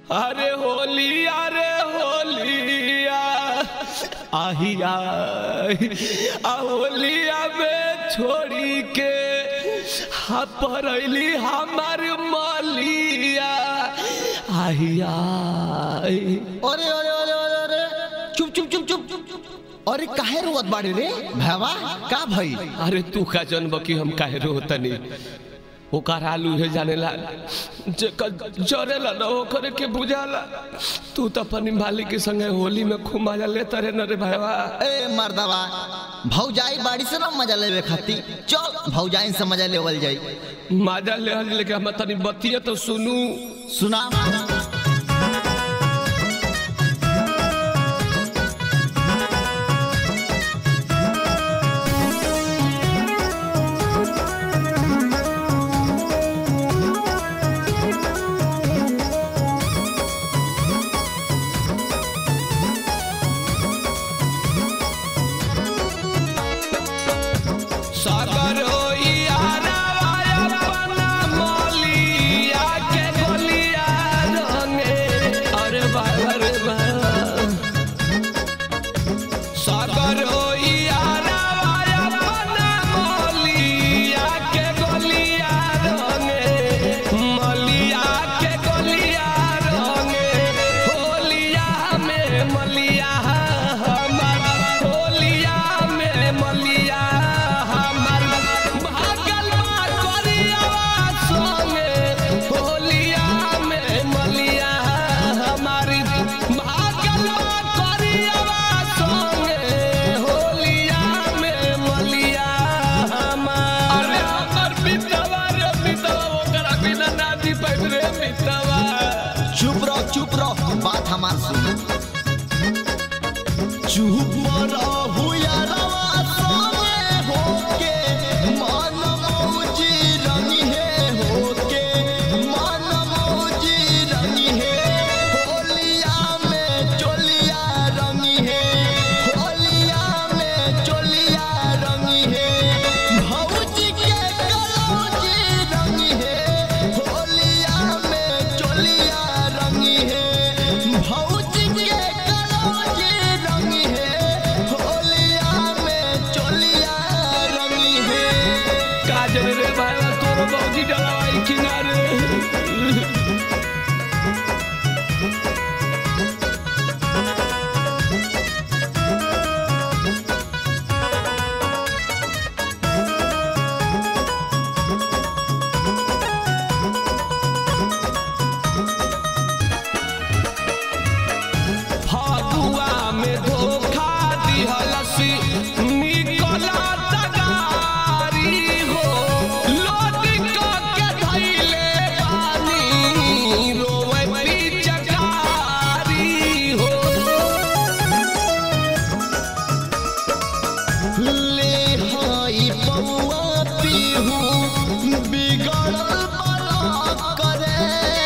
अरे होलिया रे होलिया आहिया आ होलिया में छोड़ी के हा परैली हमार मलिया आहिया अरे अरे अरे अरे अरे चुप चुप चुप चुप अरे काहे रोवत बाड़े रे भैवा का भई अरे तू का जनब कि हम काहे रोतनी ओकर आलू है जानेला जेकर जरेला न ओकरे के बुझाला तू तो अपनी मालिक के संगे होली में खूब मजा लेता रे न रे भाईवा ए मर्दवा भौजाई बाड़ी से ना मजा लेवे खाती चल भौजाई से मजा लेवल जाई मजा ले लेके हम तनी बतिया तो सुनू सुना सागर होइयारा अपना मलिया के गोलिया रंगे अरे भाई अरे भाई सागर होइयारा अपना मलिया के गोलिया रंगे मलिया के गोलिया रंगे होलिया में मलिया हमर होलिया में मलिया हमर भागल बा करियावा संगे होलिया में मलिया हमारी भागल बा करियावा संगे होलिया में मलिया हमार अरे हमर बितवा रे बितवा ओकरा बिना नादी पैब रे बितवा चुप रहो चुप रहो बात हमार सुन चुप रहो यारवा सोने होके मन मौजी रंगी है होके मन मौजी रंगी है होलिया में चोलिया रंगी है होलिया में चोलिया रंगी है भौजी के कलौजी रंगी है होलिया में चोलिया रंगी है भौजी के कलौजी रंगी है होलिया में चोलिया रंगी है काजल रे भाई तोर बौजी डलावाई किनारे फगुआ में धोखा दिहलसी निकला तगारी हो लोटी क के धैले पानी रोवे पिचकारी हो ले हाई पौआ पीहू बिगड़ल बड़ा करे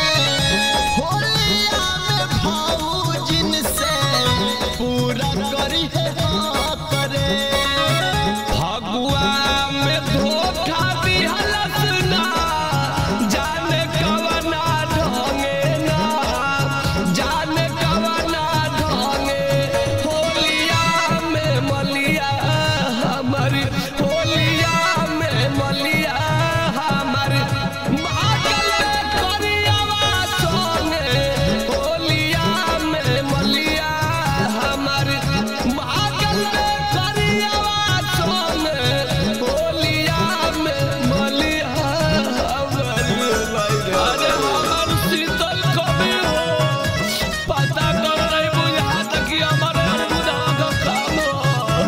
होलिया में भाऊजिन से पूरा करी है हाँ करे फगुआ में धोखा दिहलस ना जाने कवना ढंगे ना जाने कवना ढंगे होलिया में मलिया हमारी होलिया में मलिया हमारी भागल करियावा सोने होलिया में मलिया हमारी भागल करियावा सोने होलिया में मलिया हमारी अरे हमार शीतल कवि हो पता कर नहीं बुझात कि हमारे बुझा का काम हो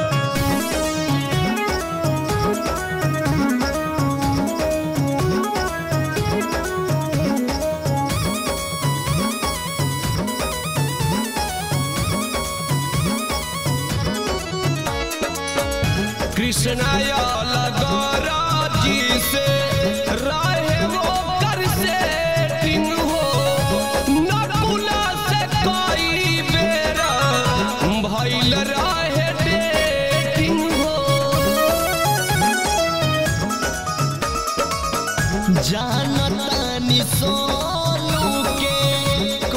कृष्णाय लगरा जी से रहे वो कर से टिंग हो नकुला से कई बेरा भइल रहे डेटिंग हो जानतानी सोनू के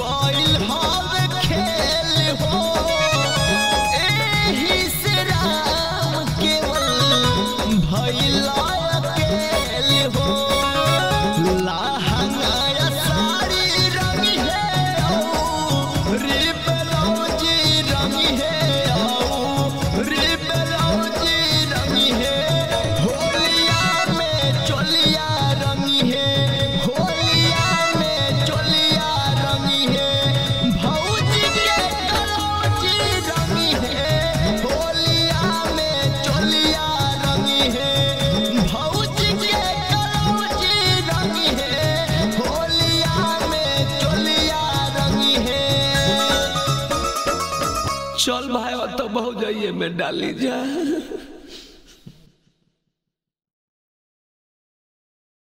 चल भाई तो बहु जाइए में डाली जा